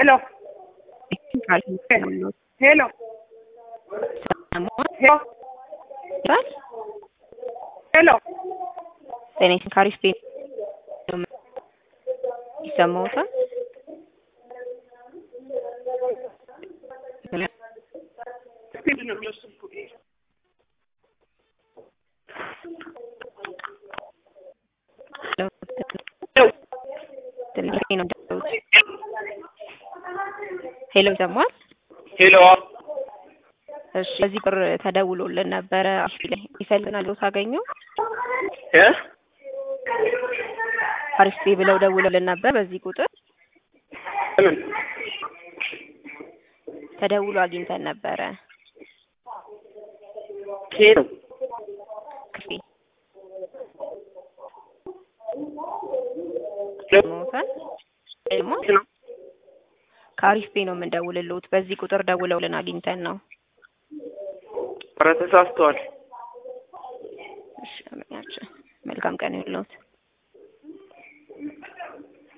ሄሎ ሄሎ ሄሎ ጤና ካሪስ ቤት ይሰማዎታል? ሄሎ ይሰማል? ሄሎ እሺ በዚህ ቁጥር ተደውሎልን ነበረ ይፈልጋል ታገኘው እ አሪፍ ብለው ደውሎልን ነበር በዚህ ቁጥር ምን ተደውሎ አግኝተን ነበረ ሄሎ ክፌ ሞታል ደግሞ ከአሪፍ ቤ ነው የምንደውልልዎት በዚህ ቁጥር ደውለውልን አግኝተን ነው ኧረ ተሳስተዋል እሺ መልካም ቀን ይሁንልዎት